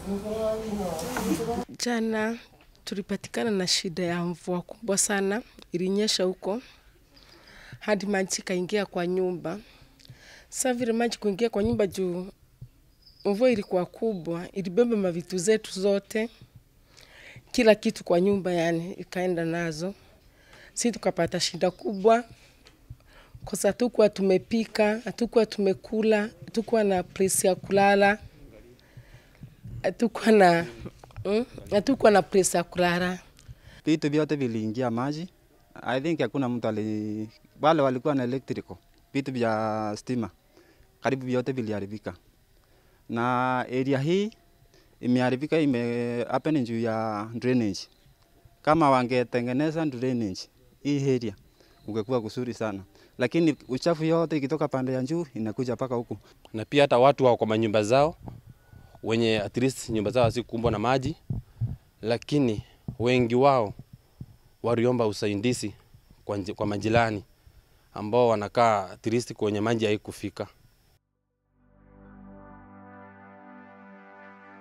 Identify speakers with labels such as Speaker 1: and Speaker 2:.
Speaker 1: Jana tulipatikana na shida ya mvua kubwa sana, ilinyesha huko hadi maji kaingia kwa nyumba. Sasa vile maji kuingia kwa nyumba juu mvua ilikuwa kubwa, ilibeba mavitu zetu zote, kila kitu kwa nyumba, yani ikaenda nazo. Si tukapata shida kubwa kwa sababu hatukuwa tumepika, hatukuwa tumekula, hatukuwa na place ya kulala, hatukuwa na mm, hatukuwa na place ya kulala.
Speaker 2: Vitu vyote viliingia maji. I think hakuna mtu ali, wale walikuwa na electrical, vitu vya stima karibu vyote viliharibika, na area hii imeharibika, ime happen juu ya drainage. Kama wangetengeneza drainage hii area ungekuwa kusuri sana, lakini uchafu yote ikitoka pande ya juu inakuja mpaka huku.
Speaker 3: na pia hata watu wako kwa manyumba zao wenye at least nyumba zao hazikumbwa na maji, lakini wengi wao waliomba usaidizi kwa, nji- kwa majirani ambao wanakaa at least kwenye maji haikufika.